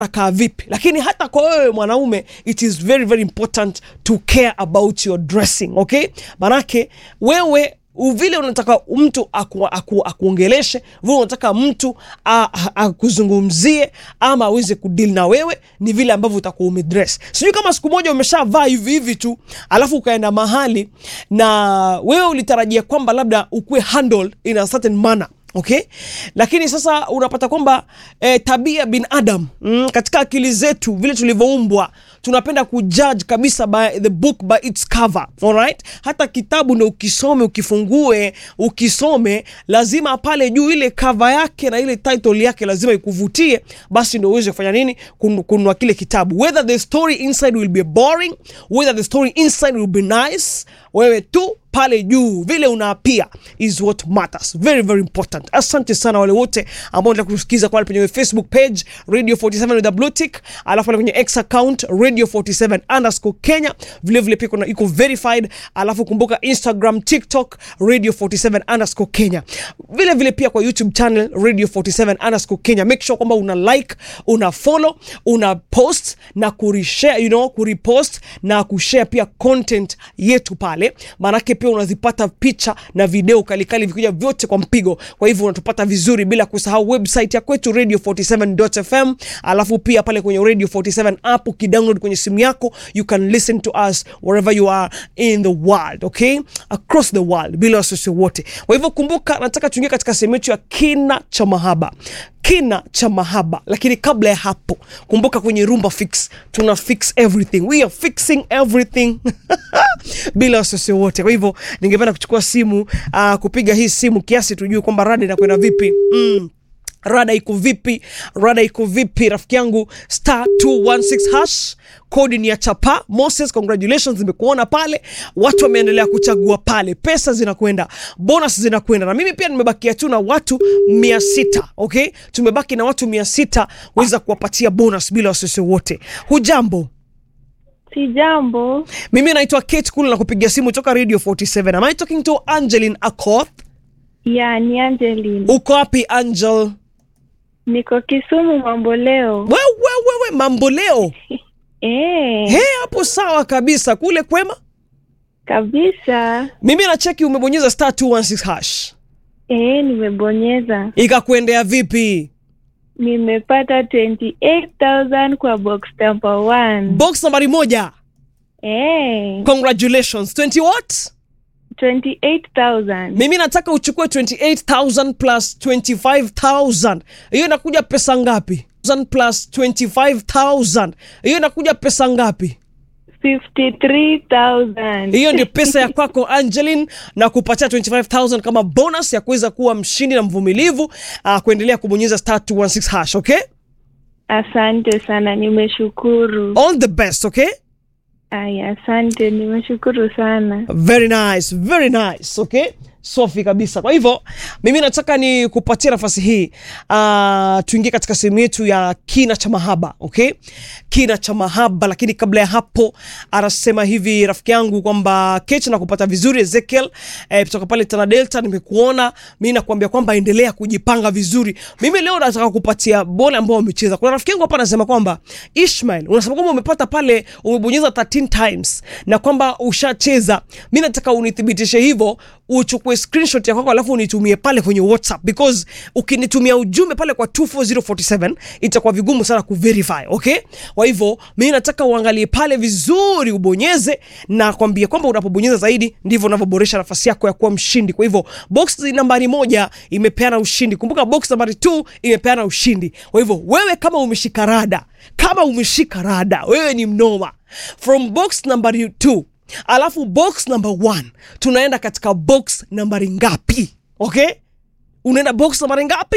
kaa vipi lakini hata kwa wewe mwanaume it is very very important to care about your dressing okay manake wewe u- vile unataka mtu aku, aku, akuongeleshe vile unataka mtu a- a- akuzungumzie ama aweze kudili na wewe ni vile ambavyo utakuwa umedress sijui kama siku moja umeshavaa hivi hivi tu alafu ukaenda mahali na wewe ulitarajia kwamba labda ukuwe handled in a certain manner okay lakini sasa unapata kwamba eh, tabia binadam mm, katika akili zetu vile tulivyoumbwa tunapenda kujudge kabisa by the book by its cover alright hata kitabu ndo ukisome ukifungue ukisome lazima pale juu ile cover yake na ile title yake lazima ikuvutie basi ndo uweze kufanya nini Kun- kununua kile kitabu whether the story inside will be boring whether the story inside will be nice wewe tu pale juu vile unaapia is what matters very very important asante sana wale wote ambao ndio kusikiza pale kwenye facebook page radio 47 with the blue tick alafu pale kwenye x account radio 47 underscore kenya vile vile pia kuna iko verified alafu kumbuka instagram tiktok radio 47 underscore kenya vile vile pia kwa youtube channel radio 47 underscore kenya make sure kwamba una like una follow una post na kurishare you know kurepost na kushare pia content yetu pale maanake pia unazipata picha na video kalikali vikuja vyote kwa mpigo kwa hivyo unatupata vizuri bila kusahau website ya kwetu radio 47fm alafu pia pale kwenye radio 47 app ukidownload kwenye simu yako you can listen to us wherever you are in the world okay across the world bila wasiwasi wote kwa hivyo kumbuka nataka tuingie katika sehemu yetu ya kina cha mahaba kina cha mahaba lakini kabla ya hapo kumbuka kwenye rumba fix tuna fix everything we are fixing everything bila wasiwasi wote kwa hivyo ningependa kuchukua simu uh, kupiga hii simu kiasi tujue kwamba rada inakwenda vipi mm rada iko vipi rada iko vipi rafiki yangu star 216 hash kodi ni ya chapa moses congratulations nimekuona pale watu wameendelea kuchagua pale pesa zinakwenda bonus zinakwenda na mimi pia nimebakia tu na watu mia sita okay tumebaki na watu mia sita weza kuwapatia bonus bila wasiwasi wote hujambo Si jambo. mimi naitwa kate kule na kupigia simu toka radio 47 am i talking to angelin akoth Ya, ni Angeline. uko wapi angel Niko Kisumu mambo leo. wewe wewe mambo leo Eh, he hapo sawa kabisa kule kwema kabisa. mimi nacheki umebonyeza star 216 hash Eh, nimebonyeza. ikakuendea vipi Nimepata 28,000 kwa box number 1. box nambari moja Eh, congratulations 20 what 28,000. mimi nataka uchukue 28000 plus 25000 hiyo inakuja pesa ngapi 1000 plus 25000 hiyo inakuja pesa ngapi 53,000. hiyo ndio pesa ya kwako angelin na kupatia 25000 kama bonus ya kuweza kuwa mshindi na mvumilivu uh, kuendelea kubonyeza star 216 hash okay Asante sana, nimeshukuru. all the best okay Aya, asante, nimeshukuru sana. very nice very nice okay safi kabisa kwa hivyo mimi nataka ni kupatia nafasi hii uh, tuingie katika sehemu yetu ya kina cha mahaba okay kina cha mahaba lakini kabla ya hapo anasema hivi rafiki yangu kwamba kechi na kupata vizuri ezekiel eh, kutoka pale tana delta nimekuona mi nakuambia kwamba endelea kujipanga vizuri mimi leo nataka kupatia bole ambao wamecheza kuna rafiki yangu hapa anasema kwamba ishmael unasema kwamba umepata pale umebonyeza 13 times na kwamba ushacheza mi nataka unithibitishe hivyo uchukue screenshot ya kwako alafu unitumie pale kwenye whatsapp because ukinitumia ujumbe pale kwa 24047 itakuwa vigumu sana kuverify okay kwa hivyo mi nataka uangalie pale vizuri ubonyeze na kwambia kwamba unapobonyeza zaidi ndivyo unavyoboresha nafasi yako ya kuwa mshindi kwa hivyo box nambari moja imepeana ushindi kumbuka box nambari 2 imepeana ushindi kwa hivyo wewe kama umeshika rada kama umeshika rada wewe ni mnoma from box nambari 2 alafu box number one tunaenda katika box nambari ngapi okay unaenda box nambari ngapi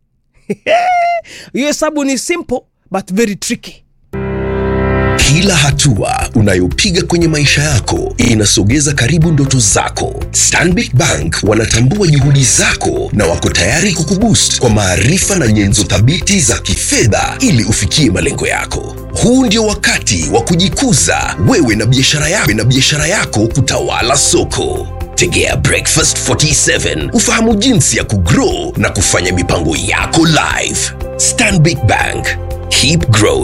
hiyo hesabu ni simple but very tricky Kila hatua unayopiga kwenye maisha yako inasogeza karibu ndoto zako. Stanbic Bank wanatambua juhudi zako na wako tayari kukuboost kwa maarifa na nyenzo thabiti za kifedha ili ufikie malengo yako. Huu ndio wakati wa kujikuza wewe na biashara yako na biashara yako kutawala soko. Tegea Breakfast 47 ufahamu jinsi ya kugrow na kufanya mipango yako live. Stanbic Bank, Keep growing.